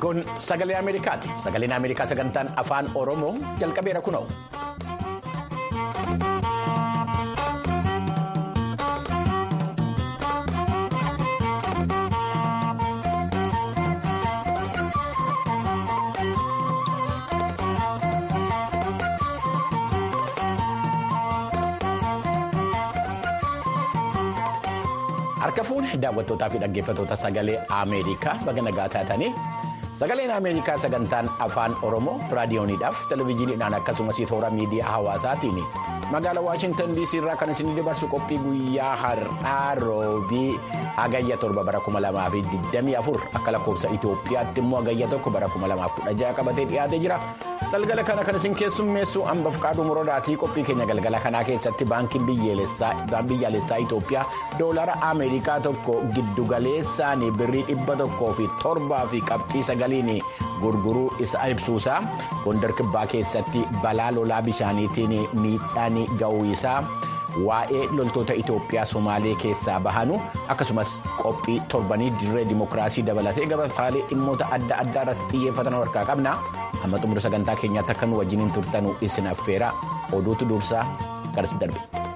Kun sagalee Ameerikaati. Sagaleen Ameerikaa sagantaan afaan Oromoo jalqabeera kunoo. Harka fuudhee daawwattootaa fi dhaggeeffattoota sagalee Ameerikaa baga nagaa taatanii sagaleen Ameerikaa sagantaan afaan Oromoo raadiyooniidhaaf televezyiiniidhaan akkasumas toora miidiyaa hawaasaatiin magaalaa Waashintan DC irraa kan isin dabarsu qophii guyyaa har'aa roobii hagayya torba bara 2024 akka lakkoofsa Itoophiyaatti immoo hagayya tokko bara 2016 qabatee dhiyaatee jira. galgala kana kan isin keessummeessu hambaf qaaduu murodaatii qophii keenya galgala kanaa keessatti baankiin biyyaalessaa Itoophiyaa doolara Ameerikaa tokko giddugaleessaan birrii dhibba tokkoo fi torbaa fi qabxii sagaliin gurguruu isa ibsuusaa gondar kibbaa keessatti balaa lolaa bishaaniitiin miidhaan ga'uu isaa. waa'ee loltoota Itoophiyaa Somaalee keessaa bahanu akkasumas qophii torbanii dirree dimokiraasii dabalatee gabataalee dhimmoota adda addaa irratti xiyyeeffatan harkaa qabna amma xumura sagantaa keenyaatti akka nu wajjiniin turtanu isin affeera oduutu dursaa garas darbe.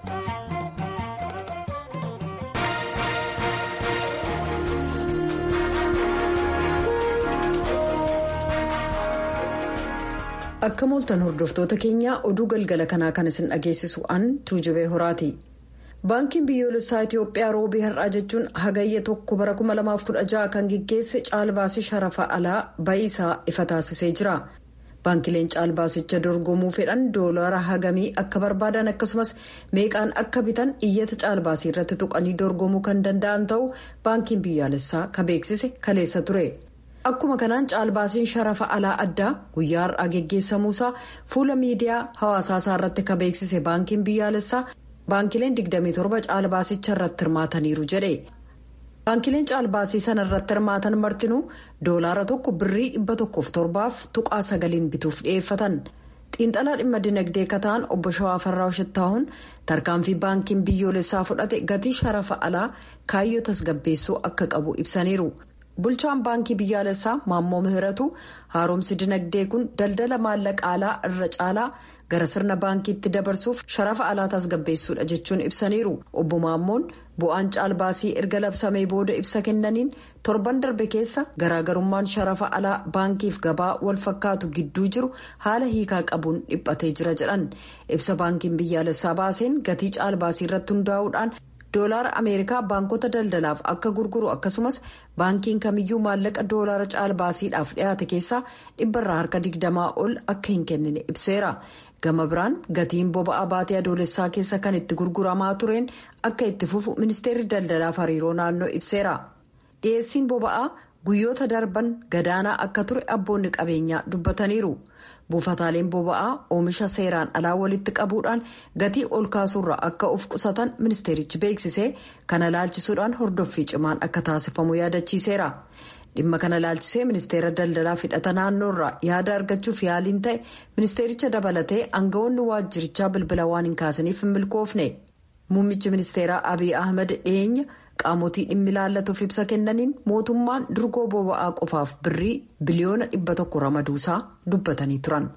akka mooltan hordoftoota keenyaa oduu galgala kanaa kan isin dhageessisu an tuujubee horaati baankiin biyyoolessaa itiyoophiyaa roobii har'aa jechuun hagayya tokko bara 2016 kan gaggeesse caalbaasii sharafa alaa ba'iisaa ifa taasisee jira baankileen caalbaasicha dorgomuu fedhan doolaara hagamii akka barbaadan akkasumas meeqaan akka bitan iyyata caalbaasii irratti tuqanii dorgomuu kan danda'an ta'uu baankiin biyyaalessaa ka beeksise kaleessa ture. akkuma kanaan caalbaasiin sharafa alaa addaa guyyaa har'aa geggeessamuusaa fuula miidiyaa hawaasaa isaa irratti ka beeksise baankiin biyyaalessaa baankileen 27 caalbaasicha irratti hirmaataniiru jedhe baankileen caalbaasii sana irratti hirmaatan martinuu doolaara tokko birrii 107 tuqaa sagaliin bituuf dhiyeeffatan xiinxalaa dhimma dinagdee kataan obbo shawaa farraa shittaa'uun tarkaanfii baankiin biyyoolessaa fudhate gatii sharafa alaa kaayyoo tasgabbeessuu akka qabu ibsaniiru. bulchaan baankii biyyaalessaa maammoo mihiratu haaromsi dinagdee kun daldala maallaqa alaa irra caalaa gara sirna baankiitti dabarsuuf sharafa alaa tasgabbeessuudha jechuun ibsaniiru obbo maammoon bu'aan caalbaasii erga labsamee booda ibsa kennaniin torban darbe keessa garaagarummaan sharafa alaa baankiif gabaa wal fakkaatu gidduu jiru haala hiikaa qabuun dhiphatee jira jedhan ibsa baankiin biyyaalessaa baaseen gatii caalbaasii irratti hundaa'uudhaan. doolaara ameerikaa baankota daldalaaf akka gurguru akkasumas baankiin kamiyyuu maallaqa doolaara caalbaasiidhaaf dhiyaate keessaa dhibbarraa harka digdamaa ol akka hin kennine ibseera gama biraan gatiin boba'aa baatee adoolessaa keessa kan itti gurguramaa tureen akka itti fufu ministeerri daldalaaf hariiroo naannoo ibseera dhiyeessiin boba'aa guyyoota darban gadaanaa akka ture abboonni qabeenyaa dubbataniiru. buufataaleen boba'aa oomisha seeraan alaa walitti qabuudhaan gatii ol kaasuurraa akka of qusatan ministeerichi beeksisee kana laalchisuudhaan hordoffii cimaan akka taasifamu yaadachiiseera dhimma kana laalchisee ministeera daldalaa hidhata naannoorraa yaada argachuuf yaaliin ta'e ministeericha dabalatee aangawoonni waajjirichaa bilbila waan hin kaasaniif hin milkoofne muummichi ministeeraa abiy ahmed dhiyeenya. qaamotii dhimmi ilaallatuuf ibsa kennaniin mootummaan durgoo boba'aa qofaaf birrii biliyoona dhibba tokko ramaduusaa dubbatanii turan.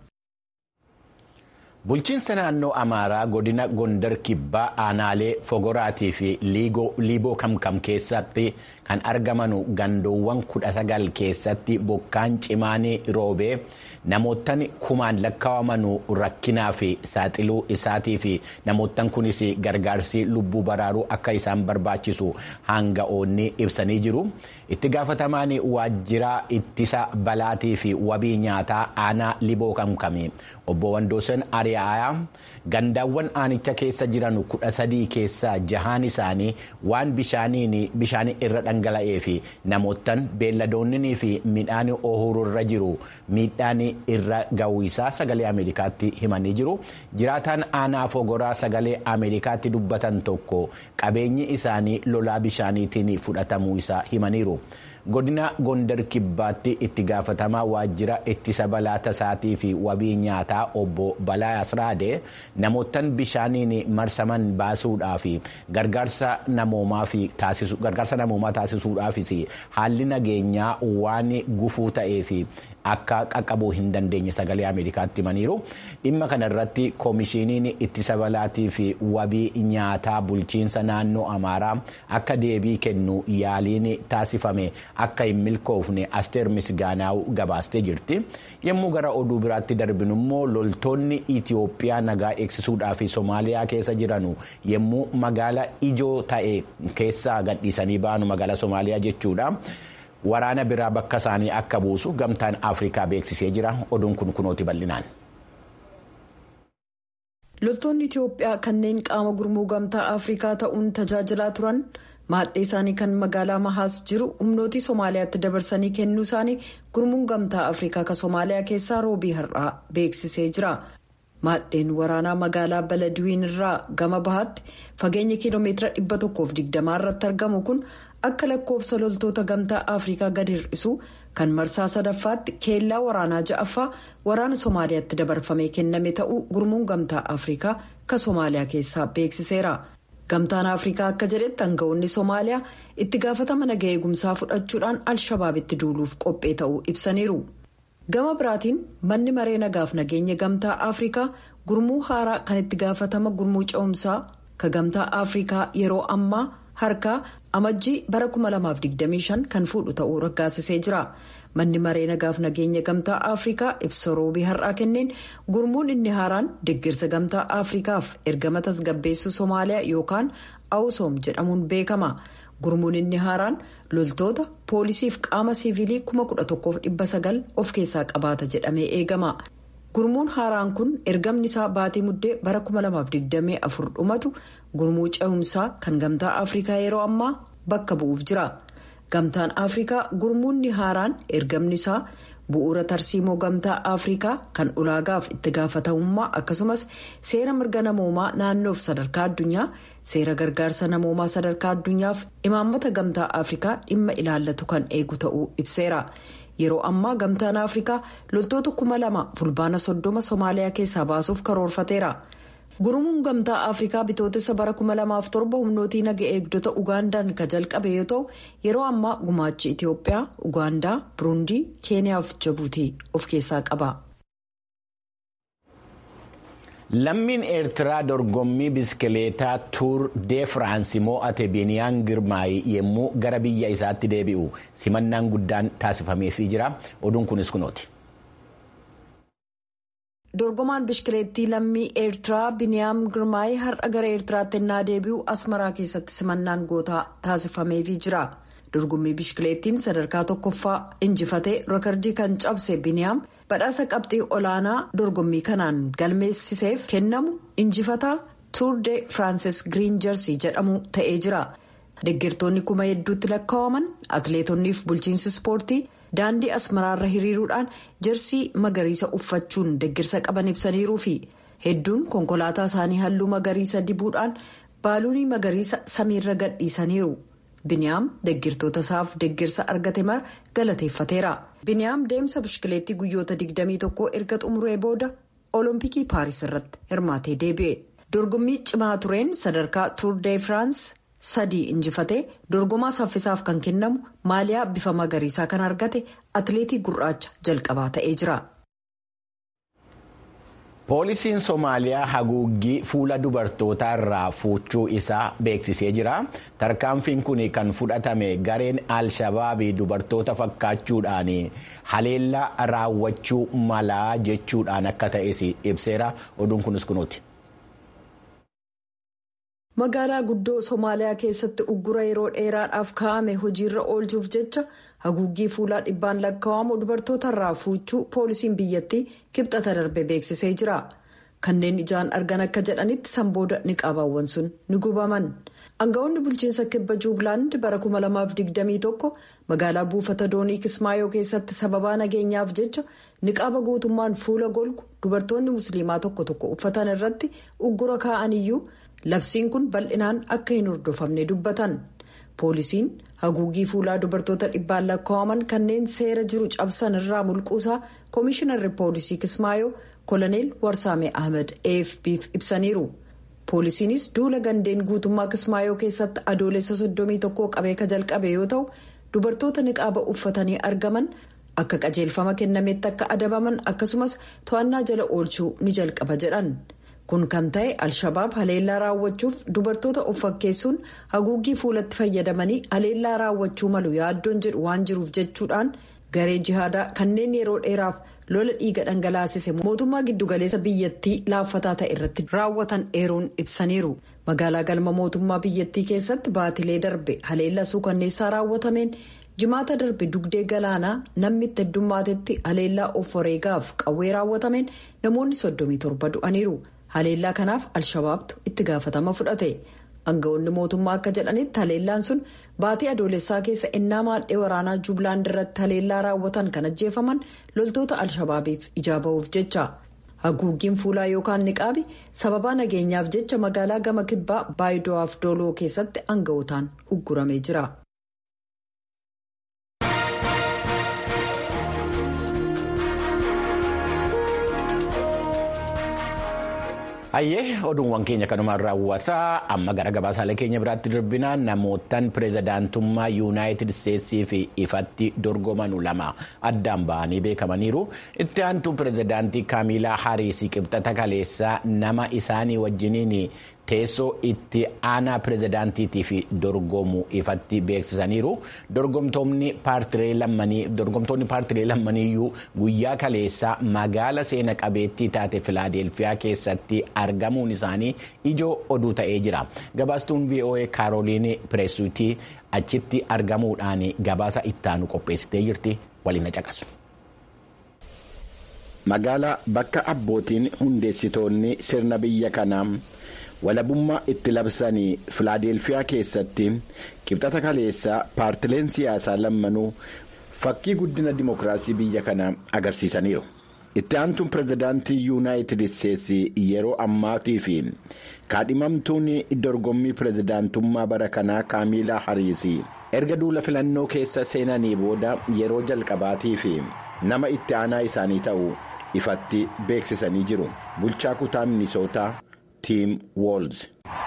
bulchiinsa naannoo amaaraa godina gondar kibbaa aanaalee fogoraatii fi liiboo kamkam keessatti kan argamanu gandoowwan kudha sagal keessatti bokkaan cimaan roobee namoottan kumaan lakkaawamanu rakkinaa fi saaxiluu isaatii fi namoottan kunis gargaarsi lubbuu baraaruu akka isaan barbaachisu hanga'oonni ibsanii jiru itti gaafatamaan waajjiraa ittisa balaatii fi wabii nyaataa aanaa liiboo kamkami obbo Wandoosan Ariyaa gandaawwan aanicha keessa jiran kudha sadii keessaa jahaan isaanii waan bishaan irra dhangala'ee fi namoottan beelladoonnii fi midhaan oohuruu irra jiru miidhaan irra ga'uu isaa sagalee ameerikaatti himanii jiru jiraataan aanaa fogoraa sagalee ameerikaatti dubbatan tokko qabeenyi isaanii lolaa bishaaniitiin fudhatamuu isaa himaniiru. godina gondar kibbaatti itti gaafatamaa waajjira ittisa balaa tasaatii fi wabii nyaataa obbo balaa asraadee namootaan bishaaniin marsaman baasuudhaaf gargaarsa namoomaa taasisuudhaafis haalli nageenyaa waan gufuu ta'ee fi akka qaqqabuu hin dandeenye sagalee ameerikaatti himaniiru dhimma kana irratti koomishiniin ittisa balaatii fi wabii nyaataa bulchiinsa naannoo amaaraa akka deebii kennu yaaliin taasifame akka hin milkoofne asteer misgaanaaw gabaastee jirti yommuu gara oduu biraatti darbinu immoo loltoonni itiyoophiyaa nagaa eegsisuudhaa fi soomaaliyaa keessa jiranu yommuu magaala ijoo ta'e keessaa gadhiisanii ba'anu magaala soomaaliyaa jechuudha. waraana biraa bakka isaanii akka buusu gamtaan afrikaa beeksisee jira oduun kun kunooti bal'inaan. loltoonni itiyoophiyaa kanneen qaama gurmuu gamtaa afrikaa ta'uun tajaajilaa turan maadhee isaanii kan magaalaa mahaas jiru humnootii soomaaliyaatti dabarsanii kennuu isaanii gurmuun gamtaa afrikaa kan soomaaliyaa keessaa roobii har'aa beeksisee jira. maadheen waraanaa magaalaa baladiwiin irraa gama bahaatti fageenya kiiloomeetira 120 irratti argamu kun akka lakkoofsa loltoota gamtaa afrikaa gadi hir'isu kan marsaa sadaffaatti keellaa waraanaa ja'affaa waraana soomaaliyaatti dabarfamee kenname ta'uu gurmuun gamtaa afrikaa kan soomaaliyaa keessaa beeksiseera gamtaan afrikaa akka jedhetti aangawoonni soomaaliyaa itti gaafatama naga eegumsaa fudhachuudhaan al-shabaabitti duuluuf qophee ta'uu ibsaniiru. gama biraatiin manni maree nagaaf nageenya gamtaa afrikaa gurmuu haaraa kan itti gaafatama gurmuu ce'umsaa ka gamtaa afrikaa yeroo ammaa harkaa amajjii bara 2025 kan fuudhu ta'uu raggaasisee jira manni maree nagaaf nageenya gamtaa afrikaa ibsa roobii har'aa kenneen gurmuun inni haaraan deeggarsa gamtaa afrikaaf ergama tasgabbeessuu soomaaliyaa yookaan awusoom jedhamuun beekama. gurmuun inni haaraan loltoota poolisiif qaama siivilii 11,900 of keessaa qabaata jedhamee eegama gurmuun haaraan kun ergamni isaa baatii muddee bara 2024 dhumatu gurmuu ce'umsaa kan gamtaa afrikaa yeroo ammaa bakka bu'uuf jira gamtaan afrikaa gurmuunni haaraan ergamni isaa bu'uura tarsiimoo gamtaa afrikaa kan ulaagaaf itti gaafatamummaa akkasumas seera mirga namoomaa naannoof sadarkaa addunyaa. seera gargaarsa namoomaa sadarkaa addunyaaf imaammata gamtaa afrikaa dhimma ilaallatu kan eegu ta'uu ibseera yeroo ammaa gamtaan afrikaa loltoota kuma lama fulbaana soddoma soomaaliyaa keessaa baasuuf karoorfateera gurmuun gamtaa afrikaa bitootessa bara kuma lamaaf torba humnootii naga eegdota ugaandaan ka jalqabe yoo ta'u yeroo ammaa gumaachi itiyoophiyaa ugaandaa buruundii keeniyaa fi jibuutii of keessaa qaba. lammiin eertiraa dorgommii biskileetaa tuur dee firaansi mo'ate biiniyaan girmaayii yommuu gara biyya isaatti deebi'u simannaan guddaan taasifameefii jira oduun kunis kunooti. dorgomaan biskileettii lammii eertiraa biiniyaam girmaayii har'a gara eertiraatti ennaa deebi'u asmaraa keessatti simannaan gootaa taasifameefii jira dorgommii biskileettiin sadarkaa tokkoffaa injifatee reekardii kan cabse biiniyaam. badhaasa qabxii olaanaa dorgommii kanaan galmeessiseef kennamu injifataa tuur de firaansis giriin jersii jedhamu ta'ee jira deeggartoonni kuma hedduutti lakkaa'aman atleetonniif bulchiinsi ispoortii daandii asmaraarra hiriiruudhaan jersii magariisa uffachuun deeggarsa qaban ibsaniiruu fi hedduun konkolaataa isaanii halluu magariisa dibuudhaan baaluunii magariisa samiirra gadhiisaniiru. biniyaam deeggartoota isaaf deeggarsa argate mara galateeffateera biniyaam deemsa bishkileettii guyyoota 21 erga xumuree booda olompikii paaris irratti hirmaatee deebi'e dorgommii cimaa tureen sadarkaa tuur dee firaans sadii injifatee dorgomaa saffisaaf kan kennamu maaliyaa bifa magariisaa kan argate atileetii gurraacha jalqabaa ta'ee jira. poolisiin soomaaliyaa haguuggii fuula dubartootaa irraa fuuchuu isaa beeksisee jira tarkaanfiin kun kan fudhatame gareen al-shabaabii dubartoota fakkaachuudhaan haleellaa raawwachuu malaa jechuudhaan akka ta'es ibseera oduun kunis kunuuti. magaalaa guddoo soomaaliyaa keessatti uggura yeroo dheeraadhaaf kaa'ame hojiirra oolchuuf jecha haguuggii fuulaa dhibbaan lakkaa'amu dubartoota irraa fuuchuu poolisiin biyyattii kibxata darbe beeksisee jira kanneen ijaan argan akka jedhanitti sanbooda niqaabaawwan sun ni gubaman aangawoonni bulchiinsa kibba juublaand bara 2021 magaalaa buufata doonii kismaayoo keessatti sababaa nageenyaaf jecha niqaaba guutummaan fuula golgu dubartoonni musliimaa tokko tokko uffatan irratti uggura kaa'aniyyuu. labsiin kun bal'inaan akka hin hordofamne dubbatan poolisiin haguuggii fuulaa dubartoota dhibbaan lakkaa'aman kanneen seera jiru cabsan irraa mulquusaa koomishinarri poolisii kismaayoo koloneel warsaamee ahmed afp'f ibsaniiru poolisiinis duula gandeen guutummaa kismaayoo keessatti adoolessa 31 qabee ka jalqabe yoo ta'u dubartoota niqaaba uffatanii argaman akka qajeelfama kennametti akka adabaman akkasumas to'annaa jala oolchuu ni jalqaba jedhan. kun kan ta'e alshabaab haleellaa raawwachuuf dubartoota of fakkeessuun haguuggii fuulatti fayyadamanii haleellaa raawwachuu malu yaaddoon jedhu waan jiruuf jechuudhaan garee jihaadaa kanneen yeroo dheeraaf lola dhiiga dhangalaasise mootummaa giddugaleessa biyyattii laaffataa ta'e irratti raawwatan eeruun ibsaniiru magaalaa galma mootummaa biyyattii keessatti baatilee darbe haleellaa suukanneessaa raawwatameen jimaata darbe dugdee galaanaa namni itti heddummatetti haleellaa of wareegaaf qawwee raawwatameen namoonni 37 du'aniiru. haleellaa kanaaf alshabaabtu itti gaafatama fudhate aangawoonni mootummaa akka jedhanitti haleellaan sun baatii adoolessaa keessa ennaa maadhee waraanaa jubilaand irratti haleellaa raawwatan kan ajjeefaman loltoota alshabaabiif ijaa ba'uuf jecha haguuggiin fuulaa yookaan niqaabi sababaa nageenyaaf jecha magaalaa gama kibbaa baayido'aaf dooloo keessatti aangawotaan ugguramee jira. Hayyee oduuwwan keenya kanumaan raawwataa amma gara gabaasaalee keenya biraatti darbinaa namootaan pireezidaantummaa yuunaayitid isteetsii fi ifatti dorgoman lama addaan ba'anii beekamaniiru itti aantuu pireezidaantii kaamilaa hariisii qibxata kaleessaa nama isaanii wajjiniin teessoo itti aanaa pireezidaantiitiif dorgomu ifatti beeksisaniiru dorgomtoonni paartilee lammaniiyyuu guyyaa kaleessaa magaala seena qabeettii taate filaadelfiyaa keessatti argamuun isaanii ijoo oduu ta'ee jira gabaastuun voa kaarooliin pireesuutii achitti argamuudhaan gabaasa ittaanu qopheessitee jirti waliin caqasu. magaalaa bakka abbootiin hundeessitoonni sirna biyya kanaa. walabummaa itti labsanii filaadelfiyaa keessatti qibxata kaleessaa paartileen siyaasaa lammanuu fakkii guddina dimokiraasii biyya kanaa agarsiisaniiru itti aantuun pireezidaantii yuunaayitid isteetsi yeroo ammaatii fi kaadhimamtuun dorgommii pireezidaantummaa bara kanaa kaamilaa hariisii erga duula filannoo keessa seenanii booda yeroo jalqabaatii fi nama itti aanaa isaanii ta'u ifatti beeksisanii jiru bulchaa kutaa minisootaa. Tiim Woolz.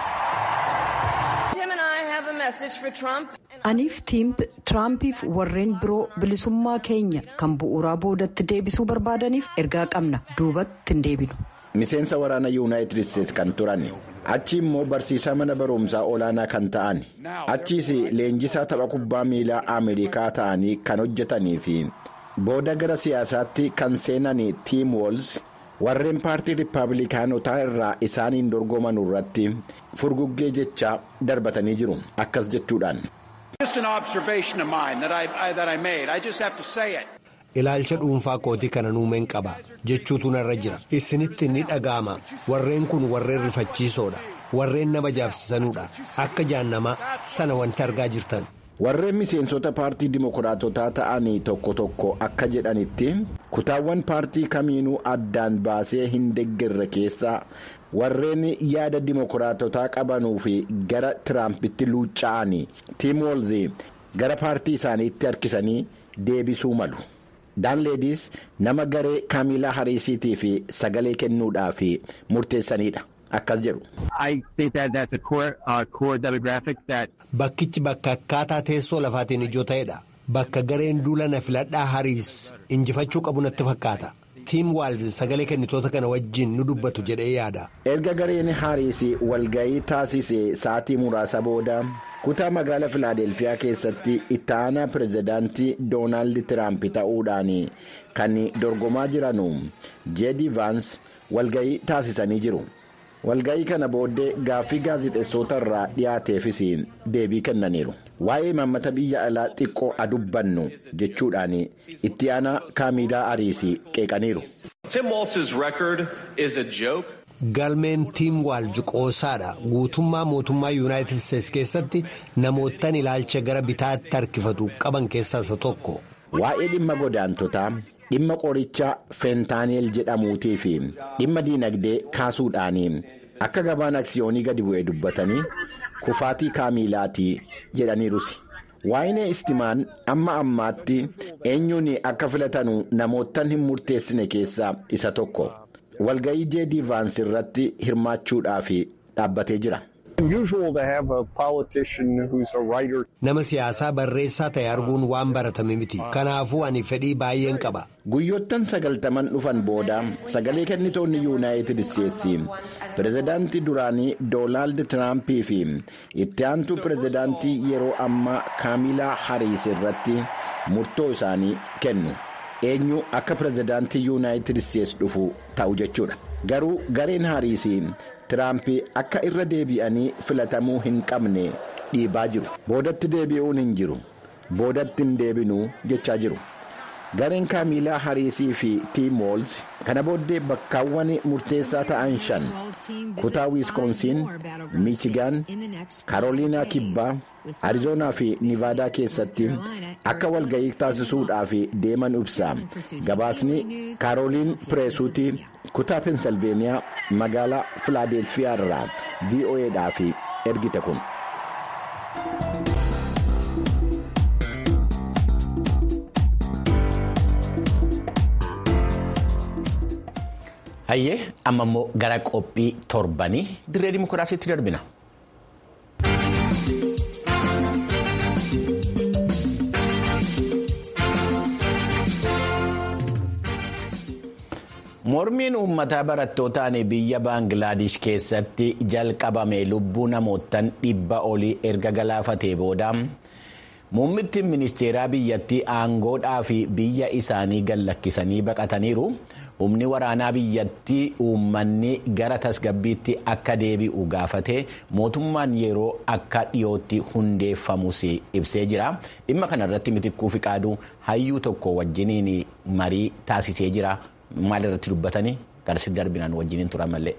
Aniif tiim Tiraampiif warreen biroo bilisummaa keenya kan bu'uuraa boodatti deebisuu barbaadaniif ergaa qabna duubatti hin deebinu. Miseensa waraana yuunaayitid isteetsi kan turan achi immoo barsiisaa mana barumsaa olaanaa kan ta'an achiis leenjisaa tapha kubbaa miilaa Ameerikaa ta'anii kan hojjetanii fi booda gara siyaasaatti kan seenan Tiim Woolz. warreen paartii riippaabilikaanotaa irraa isaaniin dorgoman irratti furguggee jechaa darbatanii jiru akkas jechuudhaan. ilaalcha dhuunfaa kootii kana nuumeen qaba jechuutu narra jira isinitti ni dhaga'ama warreen kun warreen rifachiisoodha warreen nama jaabsisanuudha akka jaannamaa sana wanti argaa jirtan. warreen miseensota paartii dimokiraatotaa ta'anii tokko tokko akka jedhanitti kutaawwan paartii kamiinuu addaan baasee hin deeggarre keessaa warreen yaada dimokiraatotaa qabanuu fi gara tiraampitti luucca'anii tiim woolzii gara paartii isaaniitti harkisanii deebisuu malu daanleediis nama garee kaamilaa hariisiitii fi sagalee kennuudhaaf murteessanidha. akkas jedhu. Bakkichi bakka akkaataa teessoo lafaatiin ijoo ta'edha. Bakka gareen duula na filadhaa hariis injifachuu qabu natti fakkaata. Tiim Waalz sagalee kennitoota kana wajjin nu dubbatu jedhee yaada. Erga gareen hariis walga'ii taasise sa'aatii muraasa booda kutaa magaalaa Filaadelfiyaa keessatti itti aanaa pireezidaantii Doonaald Tiraamp ta'uudhaan kan dorgomaa jiranu Jeedi Vaans walga'ii taasisanii jiru. walga'ii kana booddee gaaffii gaazixeessota irraa dhiyaateefis deebii kennaniiru waa'ee imaammata biyya alaa xiqqoo adubbannu jechuudhaan itti aanaa kaamilaa hariisii qeeqaniiru. galmeen tiim waalz qoosaadha guutummaa mootummaa yuunaayitid isteetsi keessatti namootaan ilaalcha gara bitaatti harkifatu qaban keessaa isa tokko. waa'ee dhimma godaantotaa. dhimma qorichaa feentaaneel jedhamuutii fi dhimma diinagdee kaasuudhaan akka gabaan aksiyoonii gadi bu'ee dubbatanii kufaatii kaamilaatii jedhaniirus. waayinee istimaan amma ammaatti eenyuun akka filatanu namootaan hin murteessine keessaa isa tokko walga'ii jeedii vaansi irratti hirmaachuudhaaf dhaabbatee jira. nama siyaasaa barreessaa ta'e arguun waan baratame miti kanaafuu ani fedhii baay'een qaba. guyyoottan sagaltaman dhufan booda sagalee kennitoonni yuunaayitid isteetsi pirezidaantii duraanii doonaald tiraampii fi itti aantuu pirezidaantii yeroo ammaa kaamilaa hariis irratti murtoo isaanii kennu eenyu akka pirezidaantii yuunaayitid isteetsi dhufu ta'u jechuudha garuu gareen hariis tiraampii akka irra deebi'anii filatamuu hin qabne dhiibaa jiru boodatti deebi'uun hin jiru boodatti hin deebinuu jechaa jiru. gareen kaamilaa hariisii fi tiimoolz kana booddee bakkaawwan murteessaa ta'an shan kutaa wiiskoonsiin miichigaan karooliinaa kibbaa arizoonaa fi nivaadaa keessatti akka walga'ii taasisuudhaaf deeman ibsa gabaasni karooliin pireesuutii kutaa pensilveeniyaa magaalaa filaadelfiyaa irraa vo'eedhaaf ergite kun. hayyee amma immoo gara qophii torbanii dirree dimokiraasiitti darbina. mormiin uummataa barattootaan biyya baangilaadesh keessatti jalqabame lubbuu namootaan dhibba olii erga galaafatee booda. muummittiin ministeeraa biyyattii aangoodhaa fi biyya isaanii gallakkisanii baqataniiru humni waraanaa biyyattii uummanni gara tasgabbiitti akka deebi'u gaafate mootummaan yeroo akka dhiyootti hundeeffamus ibsee jira dhimma kanarratti mitikkuu fi qaaduu hayyuu tokko wajjiniin marii taasisee jira maalirratti dubbatanii garsi darbinaan wajjiniin turan malee.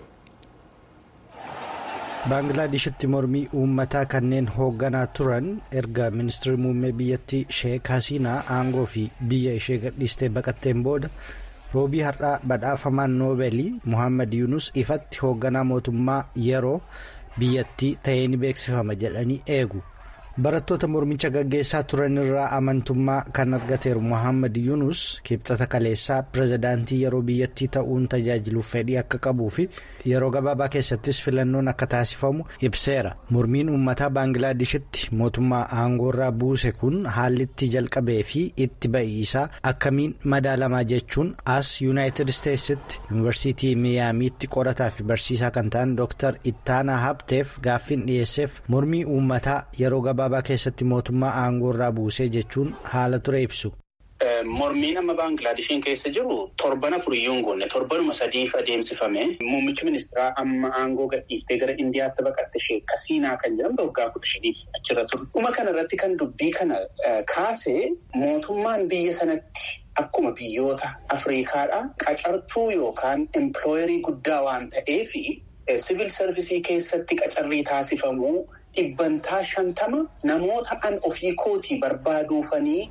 baanglaadeshitti mormii uummataa kanneen hoogganaa turan erga ministeerri muummee biyyattii sheek hasiinaa aangoo fi biyya ishee gadhiistee baqatteen booda roobii har'aa badhaafamaan noobeelii muhammad yunus ifatti hoogganaa mootummaa yeroo biyyattii ta'ee ni beeksifama jedhanii eegu barattoota mormicha gaggeessaa turan irraa amantummaa kan argateeru muhammad yunus kibxata kaleessaa pirezidaantii yeroo biyyattii ta'uun tajaajiluuf fedhii akka qabuu fi yeroo gabaabaa keessattis filannoon akka taasifamu ibseera mormiin uummataa baanglaadeshitti mootummaa aangoorraa buuse kun haallitti jalqabee fi itti ba'iisaa akkamiin madaalamaa jechuun as yuunaayitid isteetsitti yuunivarsiitii miyaamiitti qorataa fi barsiisaa kan ta'an dooktar ittaanaa habteef gaaffiin dhiyeesseef mormii uummataa yeroo gabaabaa keessatti mootummaa aangoorraa buusee jechuun haala ture ibsu. Mormiin amma Baanglaadeshiin keessa jiru torban afuriyyuu hin goone torbanuma sadiif adeemsifame muummichi ministeeraa amma aangoo gadhiiftee gara Indiyaatti baqatte Sheek Hasiinaa kan jedhamtu waggaa kudha shaniif achirra ture. Dhuma kanarratti kan dubbii kana kaase mootummaan biyya sanatti akkuma biyyoota Afriikaadhaa qacartuu yookaan empilooyerii guddaa waan ta'eefi siviil sarvisii keessatti qacarrii taasifamuu dhibbantaa shantama namoota an ofii kootii barbaaduufanii.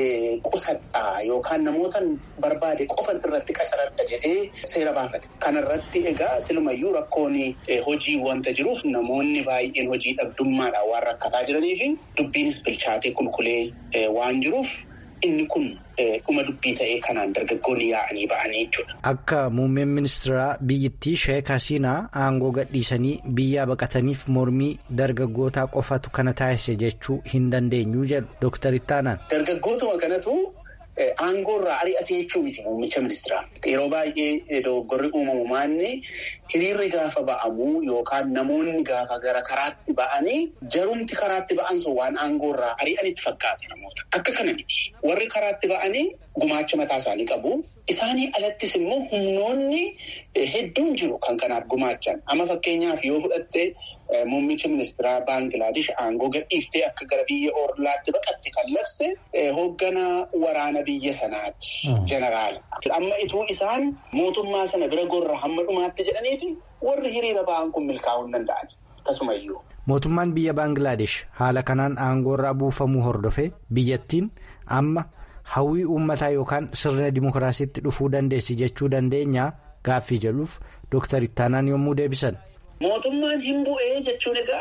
Qusadhaa yookaan namoota barbaade qofan irratti qacaradha jedhee seera baafate. Kanarratti egaa silumayyuu rakkoon hojii wanta jiruuf namoonni baay'een hojii dhabdummaadhaan waan rakkataa jiranii fi dubbiinis bilchaatee qulqulee waan jiruuf inni kun dhuma dubbii ta'ee kanaan dargaggoonni yaa'anii ba'anii jechuudha. Akka muummeen ministeeraa biyyattii Sheek Hasiinaa aangoo gadhiisanii biyyaa baqataniif mormii dargaggootaa qofatu kana taasise jechuu hin dandeenyu jedhu Dooktar Ittaanaan. Dargaggootuma kanatu aangoorraa ari'ate jechuu miti muummicha ministeeraa. Yeroo baay'ee dogoggorri uumamu maanni hiriirri gaafa ba'amu yookaan namoonni gaafa gara karaatti ba'anii jarumti karaatti ba'an sun waan aangoorraa ari'anitti fakkaata namoota. Akka kana miti. Warri karaatti ba'anii gumaacha mataa isaanii qabu. Isaanii alattis immoo humnoonni hedduun jiru kan kanaaf gumaachan. Amma fakkeenyaaf yoo fudhatte muummicha ministeeraa Baangilaadesh aangoo gadhiiftee akka gara biyya Oorlaatti baqatte kan labse hoogganaa waraana biyya sanaati. Jeneraala. Amma ituu isaan mootummaa sana bira gorra hamma dhumaatti jedhaniiti warri hiriira ba'an kun milkaa'uu hin danda'an. Akkasumayyuu. Mootummaan biyya Baangilaadesh haala kanaan aangoorraa buufamuu hordofee biyyattiin amma hawwii uummataa yookaan sirna dimokiraasiitti dhufuu dandeessi jechuu dandeenya gaaffii jedhuuf Dooktar Ittaanaan yommuu deebisan. Mootummaan hin bu'ee jechuun egaa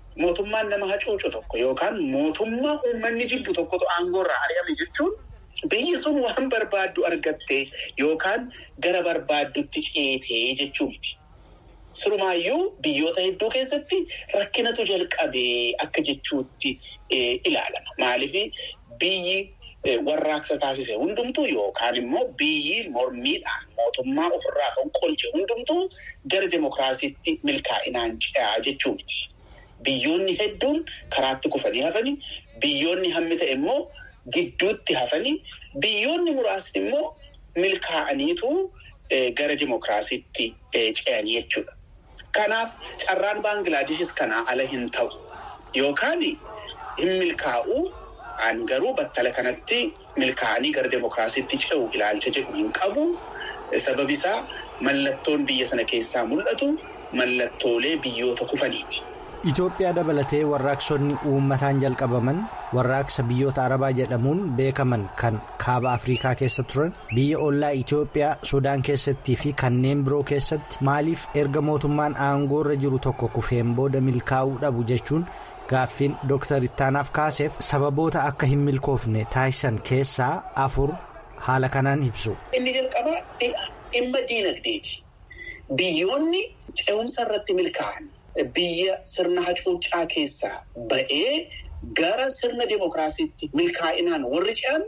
mootummaan nama hacuucu tokko yookaan mootummaa uummanni jibbu tokkotu aangoorraa ari'ame jechuun biyyi sun waan barbaaddu argattee yookaan gara barbaaddutti ceetee jechuu miti. Sirumaayyuu biyyoota hedduu keessatti rakkinatu jalqabee akka jechuutti ilaalama. Maaliif biyyi warraaqsa taasise hundumtuu yookaan immoo biyyi mormiidhaan mootummaa ofirraa kan qolche hundumtuu gara demokiraasiitti milkaa'inaan ce'aa jechuu miti. Biyyoonni hedduun karaatti kufanii hafanii biyyoonni hammi ta'e immoo gidduutti hafanii biyyoonni muraasni immoo milkaa'aniitu gara demokiraasiitti ce'anii jechuudha. Kanaaf carraan Baanglaadeshis kanaa ala hin ta'u yookaan hin milkaa'u an garuu battala kanatti milkaa'anii gara demokiraasiitti ce'u ilaalcha jedhu hin qabu. Sababi isaa mallattoon biyya sana keessaa mul'atu mallattoolee biyyoota kufaniiti. Itoophiyaa dabalatee warraaqsonni uummataan jalqabaman warraaqsa biyyoota arabaa jedhamuun beekaman kan kaaba afriikaa keessa turan biyya ollaa Itoophiyaa Sudaan keessattii fi kanneen biroo keessatti maaliif erga mootummaan aangoorra jiru tokko kufeen booda milkaa'uu dhabu jechuun gaaffiin Dr. Ittaanaaf kaaseef sababoota akka hin milkoofne taasisan keessaa afur haala kanaan ibsu. Inni jalqabaa dhimma diinagdeeti. Biyyoonni ce'umsa irratti milkaa'an. Biyya sirna hacuuccaa keessaa ba'ee gara sirna demokiraasiitti milkaa'inaan warri ce'an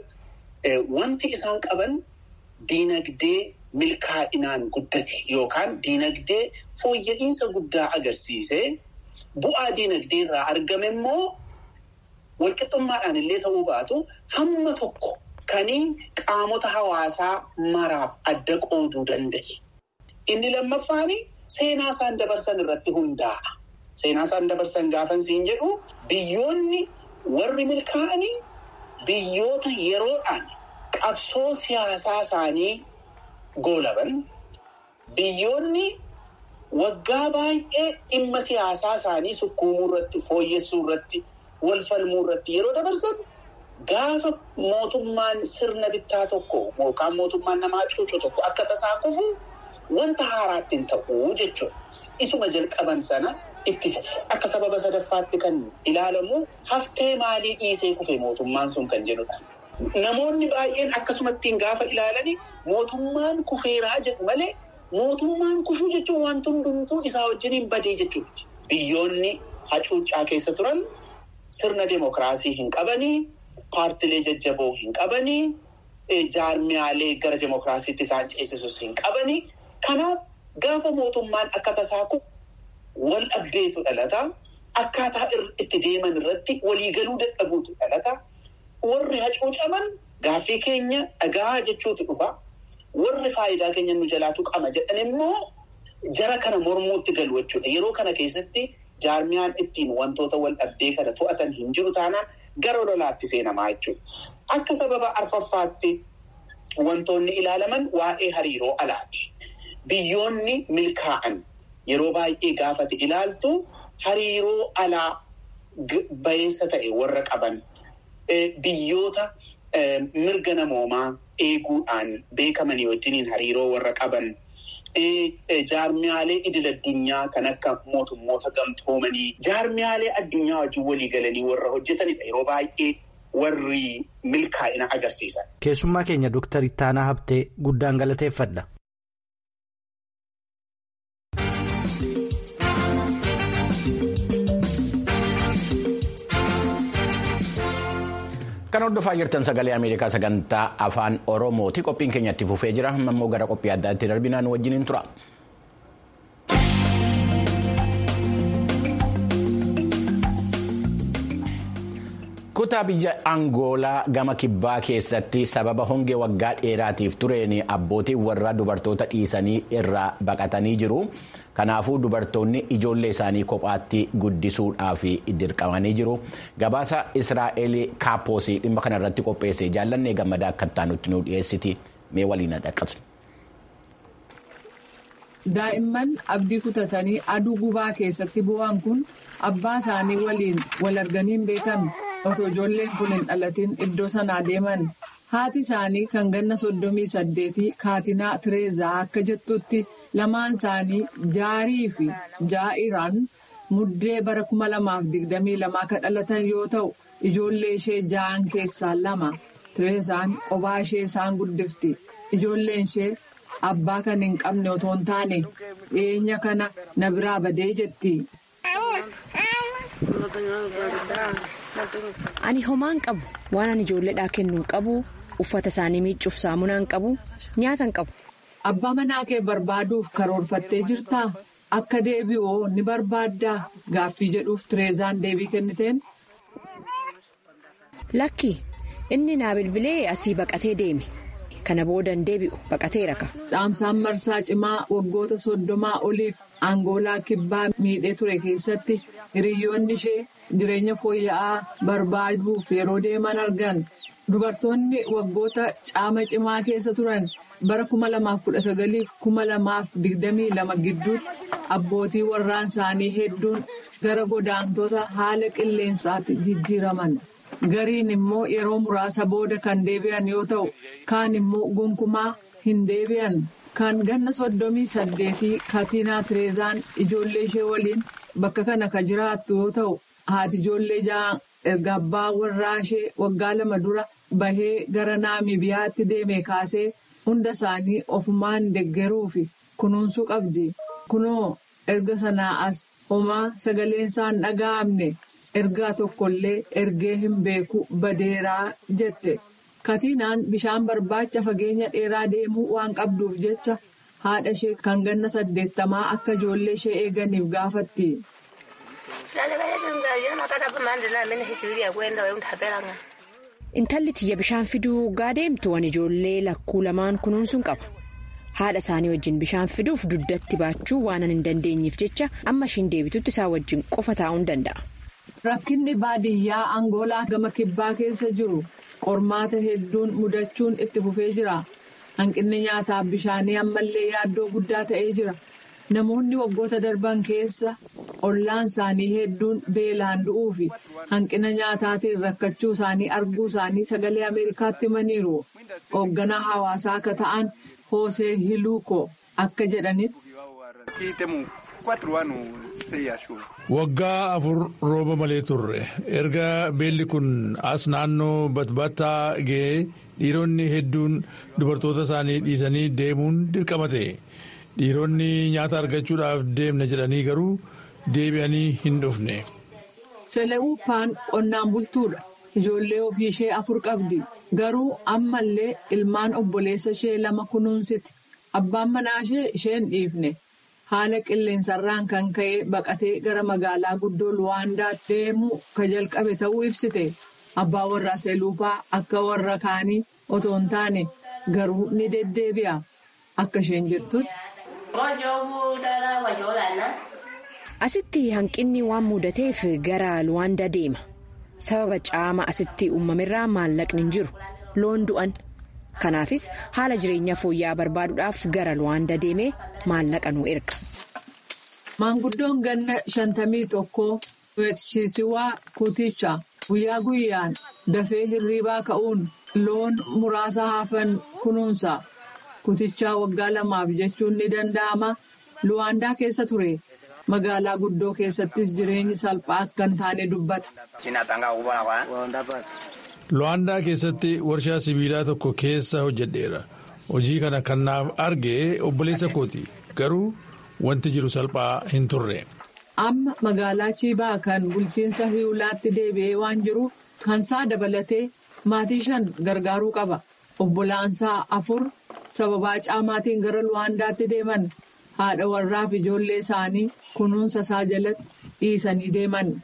wanti isaan qaban diinagdee milkaa'inaan guddate yookaan diinagdee fooyya'insa guddaa agarsiisee bu'aa diinagdee irraa argame immoo walqixxummaadhaan illee ta'uu baatu hamma tokko kanii qaamota hawaasaa maraaf adda qooduu danda'e. Inni lammaffaani. Seenaa isaan dabarsan irratti hundaa'a. Seenaa isaan dabarsan gaafan siin jedhu biyyoonni warri milkaa'anii biyyoota yeroodhaan qabsoo siyaasaa isaanii goolaban biyyoonni waggaa baay'ee dhimma siyaasaa isaanii sukkuumuu irratti fooyyessuu irratti wal falmuu irratti yeroo dabarsan gaafa mootummaan sirna bittaa tokko yookaan mootummaan namaa cuucu tokko akka tasaa kufu. Wanta haaraatti hin ta'uu jechuudha. Isuma jalqaban sana itti fufu. Akka sababa sadaffaatti kan ilaalamu haftee maalii dhiisee kufe mootummaan sun kan jedhudha. Namoonni baay'een akkasumattiin gaafa ilaalani mootummaan kufeeraa jedhu malee mootummaan kufuu jechuun wanti hundumtuu isaa wajjin hin badee jechuudha. Biyyoonni hacuuccaa keessa turan sirna demokiraasii hin qabanii, paartilee jajjaboo hin qabanii, jaarmiyaalee gara demokiraasiitti isaan ceesisus hin qabanii. Kanaaf gaafa mootummaan akka tasaa kun wal dhabdeetu dhalata. Akkaataa itti deeman irratti waliigaluu dadhabuutu dhalata. Warri hacuucaman gaaffii keenya dhagaa jechuutu dhufa. Warri faayidaa keenya nu jalaatu qaba jedhan immoo jara kana mormuutti galu jechuudha. Yeroo kana keessatti jaarmiyaan ittiin wantoota wal dhabdee kana to'atan hin jiru taanaan gara lolaatti seenamaa jechuudha. Akka sababa arfaffaatti wantoonni ilaalaman waa'ee hariiroo alaati. Biyyoonni milkaa'an yeroo baay'ee gaafate ilaaltu hariiroo alaa bayeessa ta'e warra qaban biyyoota mirga namoomaa eeguudhaan beekamanii wajjiniin hariiroo warra qaban jaarmiyaalee idil addunyaa kan akka mootummoota gamtoomanii jaarmiyaalee addunyaa wajjin walii galanii warra hojjetanidha yeroo baay'ee warri milkaa'ina agarsiisan. Keessummaa keenya Dooktar Ittaanaa Habtee guddaan galateeffadha. Kan hordofaa jirtan sagalee Ameerikaa sagantaa afaan Oromooti. Qophiin keenya itti fufee jira. Amma immoo gara qophii addaatti darbinaan wajjiniin tura. Kutaa biyya Angoolaa gama kibbaa keessatti sababa hongee waggaa dheeraatiif tureen abbootiin warra dubartoota dhiisanii irraa baqatanii jiru. Kanaafuu dubartoonni ijoollee isaanii kophaatti guddisuudhaaf dirqamanii jiru. Gabaasa Israa'eel Kaapoosii dhimma kanarratti qopheesse jaallannee gammadaa akka taanutti nu dhiyeessiti mee waliin dhaqqabsu. Daa'imman abdii kutatanii aduu gubaa keessatti bu'an kun abbaa isaanii waliin wal arganii hin beekan otoo ijoolleen kun hin dhalatin iddoo sanaa deeman. Haati isaanii kan ganna soddomii saddeetii Kaatinaa Tireezaa akka jettutti lamaan isaanii jaarii fi jaa'iraan muddee bara 2022 kan dhalatan yoo ta'u ijoollee ishee ja'an keessaa lama tireesaan qophaa ishee isaan guddifti ijoolleen ishee abbaa kan hin qabne otoo hin taane dhiyeenya kana na biraa badee jetti. Ani homaan qabu waan ani ijoolleedhaa kennuu qabu uffata isaanii miiccuuf saamunaan qabu nyaata hin qabu. Abbaa manaa kee barbaaduuf karoorfattee jirtaa? Akka deebi'oo ni barbaaddaa? Gaaffii jedhuuf Tireezaan deebii kenniteen. Lakki inni naa bilbilee asii baqatee deeme. Kana booda hin deebi'u baqatee raka. Dhaamsaan marsaa cimaa waggoota soddomaa oliif Angoolaa kibbaa miidhee ture keessatti hiriyoonni ishee jireenya fooyya'aa barbaaduuf yeroo deeman argan. Dubartoonni waggoota caama cimaa keessa turan bara 2019 fi 2022 gidduutti abbootii warraan isaanii hedduun gara godaantota haala qilleensaatti jijjiiraman. Gariin immoo yeroo muraasa booda kan deebi'an yoo ta'u kaan immoo gonkumaa hin deebi'an. Kan ganna soddomii saddeetii Katiinaa Tireezaan ijoollee ishee waliin bakka kana ka jiraattu yoo ta'u haati ijoollee ja'an erga abbaa warraa ishee waggaa lama dura bahee gara naamibiyaatti deeme kaasee hunda isaanii ofumaan deggeruu fi kunuunsuu qabdi. Kunoo erga sanaa as homaa sagaleen isaan dhaga'amne ergaa tokkollee ergee hin beeku badeeraa jette. Katiinaan bishaan barbaacha fageenya dheeraa deemuu waan qabduuf jecha haadha ishee kan ganna saddeettamaa akka ijoollee ishee eeganiif gaafatti. Intalli tiyya bishaan fiduu gaa deemtu waan ijoollee lakkuu lamaan kunuunsuun qaba. Haadha isaanii wajjin bishaan fiduuf duddatti baachuu waan hin dandeenyeef jecha amma ishiin deebitutti isaa wajjin qofa taa'uu danda'a. Rakkinni baadiyyaa Angoolaa gama kibbaa keessa jiru qormaata hedduun mudachuun itti fufee jira. Hanqinni nyaataaf bishaanii ammallee yaaddoo guddaa ta'ee jira. Namoonni waggoota darban keessa ollaan isaanii hedduun beelaan du'uu fi hanqina nyaataatiin rakkachuu isaanii arguu isaanii sagalee Ameerikaatti himaniiru. Hoogganaa hawaasaa akka ta'an Hoosee Hiluuko akka jedhanitti. Waggaa afur rooba malee turre erga beelli kun as naannoo batbattaa ga'ee dhiironni hedduun dubartoota isaanii dhiisanii deemuun dirqama ta'e dhiironni nyaata argachuudhaaf deemna jedhanii garuu deebi'anii hin dhufne. Selewuupaan qonnaan bultuudha. Ijoollee ofii ishee afur qabdi. Garuu ammallee ilmaan obboleessa ishee lama kunuunsiti. Abbaan manaa ishee isheen dhiifne. Haala qilleensarraan kan ka'e baqatee gara magaalaa guddoo Luwaandaa deemuu ka jalqabe ta'uu ibsite. Abbaa warraa Seluupaa akka warra kaanii otoo hin taane garuu ni deddeebi'a. Akka isheen jettutti. Asitti hanqinni waan mudateef gara Luwaandaa deema. Sababa caama asitti uumamerraa maallaqni hin jiru. Loon du'an. Kanaafis haala jireenya fooyya'aa barbaaduudhaaf gara Luwaandaa deemee maallaqa nu erga. Maanguddoon ganna shantamii tokkoo Weetchisiwaa Kuticha guyyaa guyyaan dafee hirriibaa ka'uun loon muraasa hafan kunuunsa. Kutichaa waggaa lamaaf jechuun ni danda'ama. Luwaandaa keessa ture. Magaalaa guddoo keessattis jireenyi salphaa akka hin taane dubbata. Luwaandaa keessatti warshaa sibiilaa tokko keessa hojjedheera. Hojii kana kan naaf arge obboleessa kooti. Garuu wanti jiru salphaa hin turre. Amma magaalaa Chiibaa kan bulchiinsa Hiwulaatti deebi'ee waan jiruuf kansaa dabalatee maatii shan gargaaruu qaba. Obbolaansaa afur sababaa caamaatiin gara Luwaandaatti deeman haadha warraaf ijoollee isaanii kunuunsa isaa jalatti dhiisanii deeman.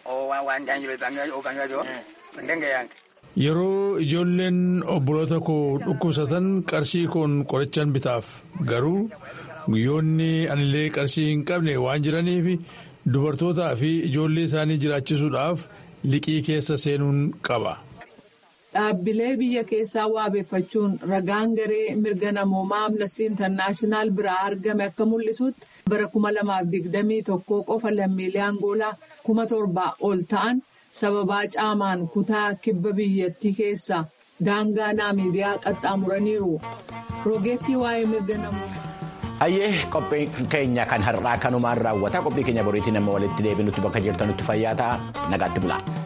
Yeroo ijoolleen obboloota koo dhukkubsatan qarshii koon qorichaan bitaaf garuu guyyoonni anillee qarshii hin qabne waan jiraniif dubartootaa fi ijoollee isaanii jiraachisuudhaaf liqii keessa seenuun qaba. Dhaabbilee biyya keessaa waabeeffachuun ragaan garee mirga namoomaa amnestii intarnaashinaal biraa argame akka mul'isutti bara 2021 qofa lammiilee Angoolaa kuma torbaa ol ta'an. sababaa caamaan kutaa kibba biyyattii keessaa daangaa naamibiyaa qaxxaamuraniiru roogeettii waa'ee mirga namoomaa. Hayyee qophii keenya kan har'aa kanumaan raawwata qophii keenya boriitiin amma walitti deebinutti bakka jirtanutti fayyaa ta'a nagaatti bulaa.